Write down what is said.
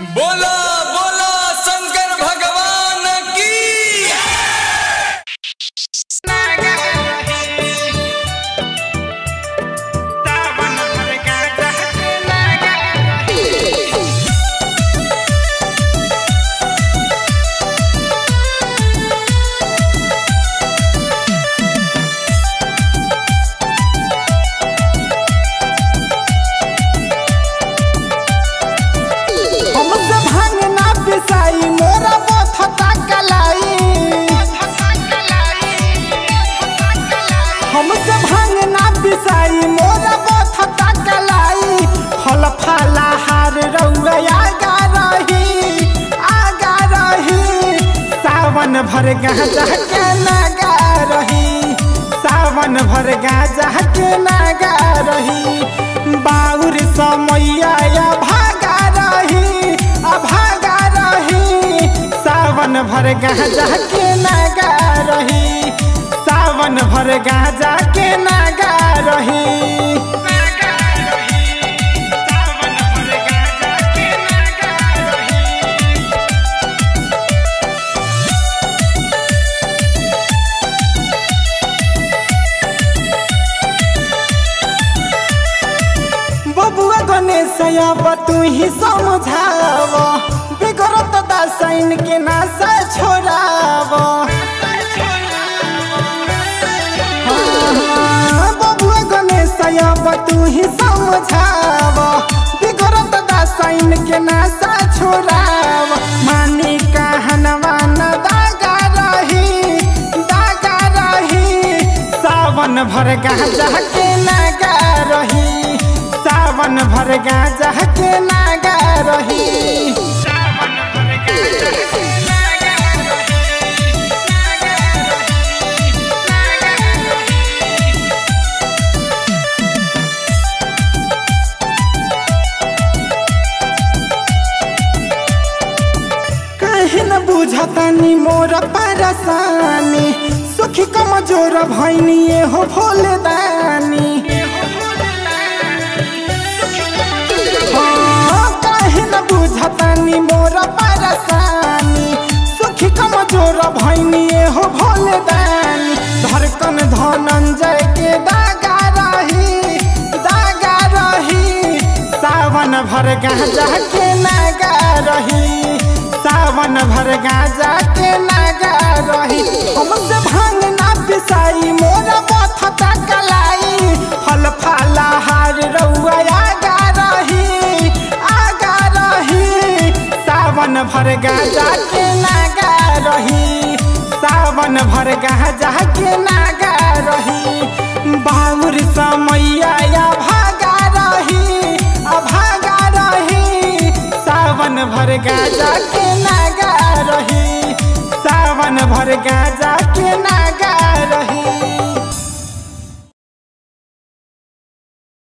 बोला बोला शंकर भगवान की हमसे भांग ना पिसाई मोरा बथता कलाई हमसे भांग ना पिसाई मोरा बथता कलाई फल फला हार रउआ आगा रही आगा रही सावन भर गाजा के नागा रही सावन भर गाजा के नागा रही बाउर समैया या भागा रही अभागा रही सावन भर गाजा के नागा रही सावन भर गाजा के नागा रही बबुआ गणेश अब तू ही समझाव बिगड़त दासाइन के नासा छोड़ाव हाँ, बबुआ गणेश अब तू ही समझाव बिगड़त दासाइन के नासा छोड़ाव मानी कहनवा न दागा रही दागा रही सावन भर गाजा के नागा रही सावन भर गाजा के नागा रही काहे न बुझतानी मोर परेशानी सुखी कमजोर भैनी हो भोले दानी हाँ, काहे न बुझतानी मोर परेशानी सुखी कमजोर भैनी हो भोले दानी धड़कन धनंजय के दागा रही दागा रही सावन भर गाजा के नागा रही सावन भर गाजा के नागा रही हमसे भांग ना पिसाई मोरा बथता कलाई फल फला हार रउआ आगा रही आगा रही सावन भर गाजा के नागा रही सावन भर गाजा के नागा रही बाउर समैया या भागा रही अभागा रही सावन भर गाजा के नागा रही सावन भर गाजा के नागा रही